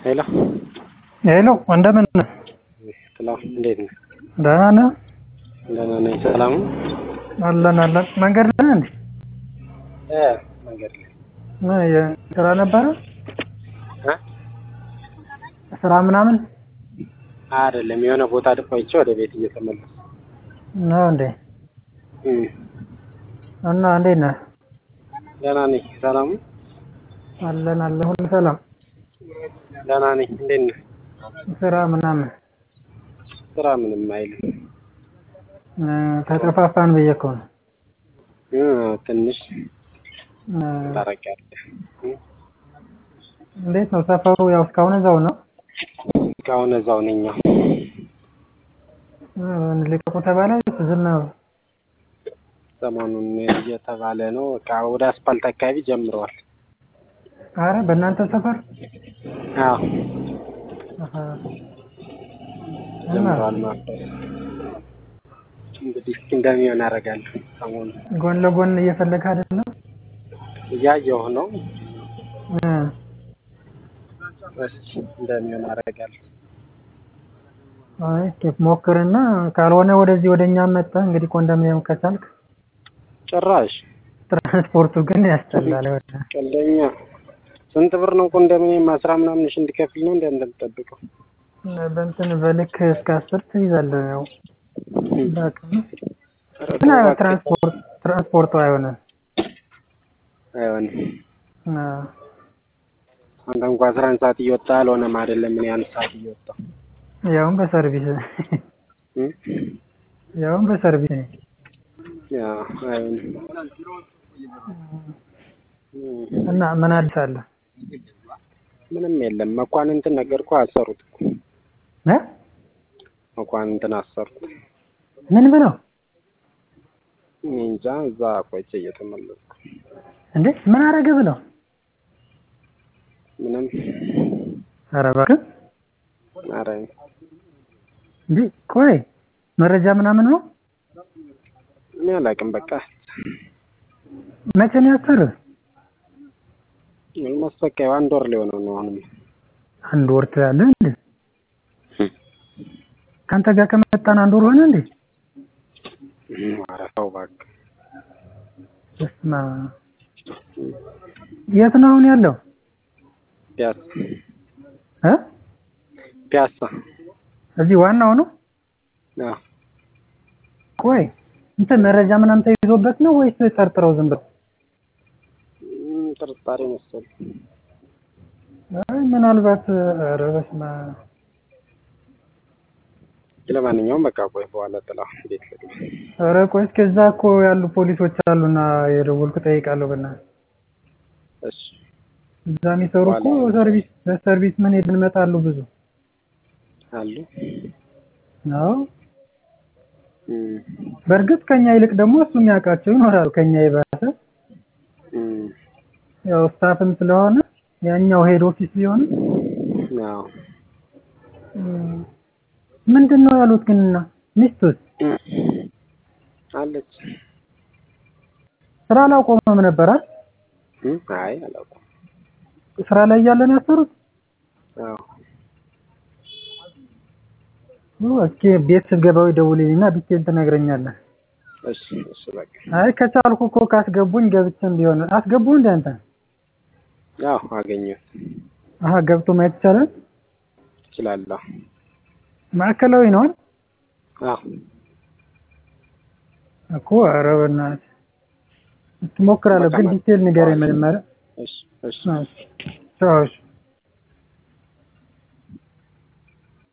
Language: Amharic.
ሄሎ ሄሎ እንደምን ነህ? ሰላም፣ እንዴት ነህ? ደህና ነህ? ደህና ነኝ። ሰላም ነው? አለን አለን። መንገድ ላይ ነህ እንዴ? እ መንገድ ላይ ምን የ- ስራ ነበረ? እ ስራ ምናምን አይደለም የሆነ ቦታ ቆይቼ ወደ ቤት እየተመለስኩ ነው እንዴ? እም እና እንዴት ነህ? ደህና ነኝ። ሰላም ነው? አለን አለን። ሁሉ ሰላም? ደህና ነኝ። እንዴት ነህ? ስራ ምናምን ስራ ምንም አይልም። እ፣ ተጠፋፋን ብዬ እኮ ነው። እ ትንሽ እ፣ ታረቂያለህ። እ እንዴት ነው ሰፈሩ? ያው እስካሁን እዛው ነው? እስካሁን እዛው ነኝ። አዎ። እ፣ ልቀቁ ተባለ ወይስ ዝም ነው? ሰሞኑን እየተባለ ነው። በቃ ወደ አስፓልት አካባቢ ጀምረዋል። አረ በእናንተ ሰፈር አዎ አሀ። እና ጀምረዋል ማለት ነው። እንግዲህ እስኪ እንደሚሆን አደርጋለሁ። ሰሞኑን ጎን ለጎን እየፈለግህ አይደለም? እያየሁ ነው። እ፣ እስኪ እንደሚሆን አደርጋለሁ። አይ እስኪ ሞክርና ካልሆነ ወደዚህ ወደ እኛ መጣህ እንግዲህ ኮንዶሚኒየም ከቻልክ ጭራሽ ትራንስፖርቱ ግን ያስጠላል። ወደ ቀልደኛ ስንት ብር ነው ኮንዶሚኒየም? አስራ ምናምን ሺህ እንዲከፍል ነው እንደ እንደምጠብቀው በእንትን በልክ እስከ አስር ትይዛለህ። ያው በአቅም ኧረ ግን ተው እባክህ። ትራንስፖርት ትራንስፖርቱ አይሆንም። አይሆንም። አ፣ አንተ እንኳ አስራ አንድ ሰዓት እየወጣ አልሆነም አይደለም ምን አንድ ሰዓት እየወጣ ያውም በሰርቪስ እ? ያውም በሰርቪስ ያ አይሆንም። እ፣ እና ምን አዲስ አለ? ምንም የለም። መኳንንትን ነገርኩህ አሰሩት እኮ እ? መኳንንትን አሰሩት። ምን ብለው እኔ እንጃ እዛ ቆይቼ እየተመለስኩ እንዴ? ምን አረገ ብለው? ምንም ኧረ እባክህ ኧረ እንዴ! ቆይ መረጃ ምናምን ነው? እኔ አላውቅም። በቃ መቼ ነው ያሰርህ? ኦልሞስት በቃ አንድ ወር ሊሆነው ነው አሁንም አንድ ወር ትላለህ እንዴ? ከአንተ ጋር ከመጣን አንድ ወር ሆነ እንዴ? ኧረ ተው እባክህ። በስመ አብ። የት ነው አሁን ያለው? ፒያሳ እ? ፒያሳ እዚህ ዋናው ነው? አዎ ቆይ እንትን መረጃ ምናምን ተይዞበት ነው ወይስ ጠርጥረው ዝም ብለው? እም፣ ጥርጣሬ መሰለኝ። አይ ምናልባት ኧረ በስመ አብ። ለማንኛውም በቃ ቆይ በኋላ ጥላ ቤት ልግባ። ኧረ ቆይ እስከዛ እኮ ያሉ ፖሊሶች አሉና የደወልኩ ጠይቃለሁ። በእናትህ እሺ እዛ የሚሰሩ እኮ በኋላ ሰርቪስ በሰርቪስ ምን ሄድ እንመጣሉ ብዙ አሉ። ነው። እም፣ በእርግጥ ከኛ ይልቅ ደግሞ እሱ የሚያውቃቸው ይኖራሉ ከኛ የባሰ እም፣ ያው ስታፍም ስለሆነ ያኛው ሄድ ኦፊስ ቢሆንም አዎ እም፣ ምንድን ነው ያሉት ግን እና ሚስቱስ እም፣ አለች። ስራ አላቆመም ነበር አይደል? እም፣ አይ አላውቅም። ስራ ላይ እያለ ነው ያሰሩት። አዎ እስኪ ቤት ስትገባው ደውልልኝና ዲቴል ትነግረኛለህ። እሺ እሺ በቃ አይ ከቻልኩ እኮ ካስገቡኝ ገብቼም ቢሆን አስገቡ እንደ አንተ አዎ አገኘሁት። አሀ ገብቶ ማየት ይቻላል። እችላለሁ። ማዕከላዊ ነው አይደል? አዎ እኮ ኧረ በእናትህ ትሞክራለህ፣ በቃ ግን ማለት ዲቴል ንገረኝ መጀመሪያ። እሺ እሺ ቻው እሺ።